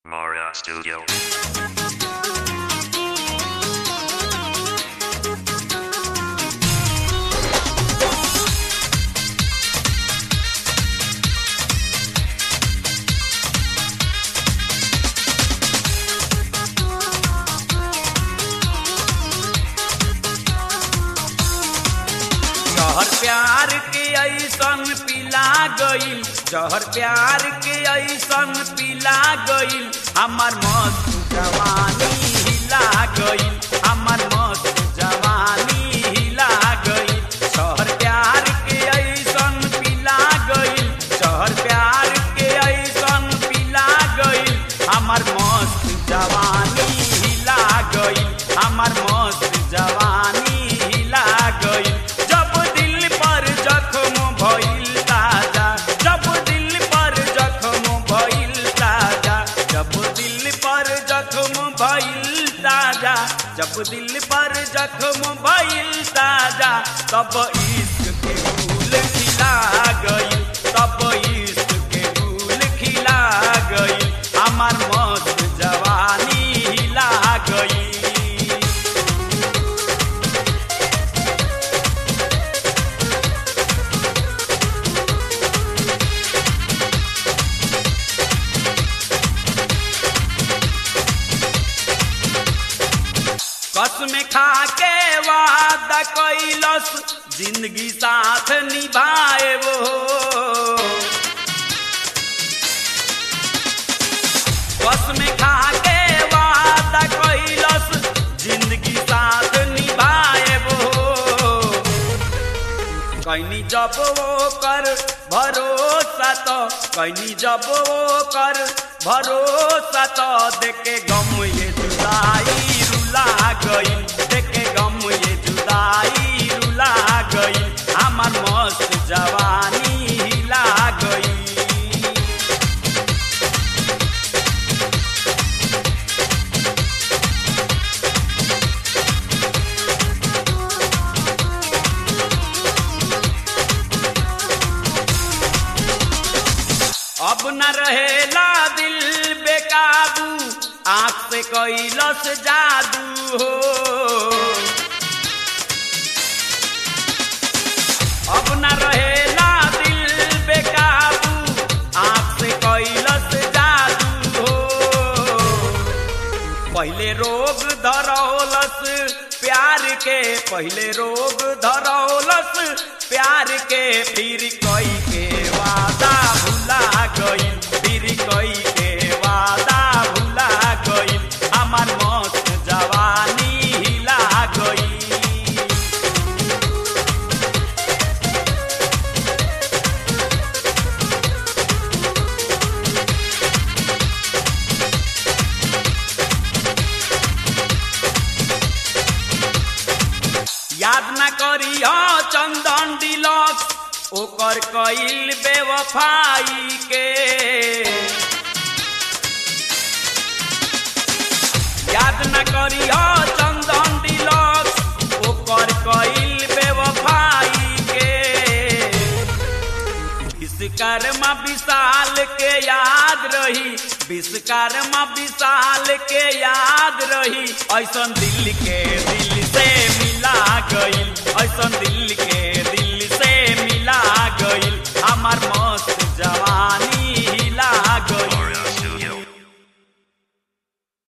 Mara Studio. जहर प्यार के ऐसन पिला गईल जहर प्यार के ऐसन पिला गईल हमर मस्त जवानी हिला गईल हमर मस्त जवानी हिला गईल जहर प्यार के ऐसन पिला गईल जहर प्यार के ऐसन पिला गईल हमर मस्त जवानी हिला गईल हमर मस्त जवानी हिला गईल जब दिल पर जख्म भइल ताजा जब दिल पर जख्म भइल ताजा जब दिल पर जख्म भइल ताजा जब दिल पर जख्म भइल ताजा तब इश्क के फूल खिला गई तब इश्क के फूल खिला गई हमार मस्त जवानी हिला गई कसम खा के वादा कैलस जिंदगी साथ निभाए वो कसम खा के वादा कैलस जिंदगी साथ निभाए वो कैनी जब वो कर भरोसा तो कैनी जब वो कर भरोसा तो देखे गम ये जुदाई रुला गई देखे गम ये जुदाई रुला गई हमार मस्त जवानी हिला गई अब न रहेला दिल बेकाबू आंख से कैलस जादू हो अब न रहेला दिल बेकाबू आंख से कैलस जादू हो पहले रोग धरौलस प्यार के पहले रोग धरौलस प्यार के फिर कई के वादा भुला गई फिर कई के वादा भुला गई हमार मस्त जवानी हिला गई याद न करी हो चंदन डिलक्स ओकर कईल बेवफाई के याद न करी हो चंदन डिलक्स ओकर कईल बेवफाई के विश्वकर्मा विशाल के याद रही विश्वकर्मा विशाल के याद रही ऐसन दिल के दिल से मिला गईल ऐसन दिल के दिल से मिला गईल हमार मस्त जवानी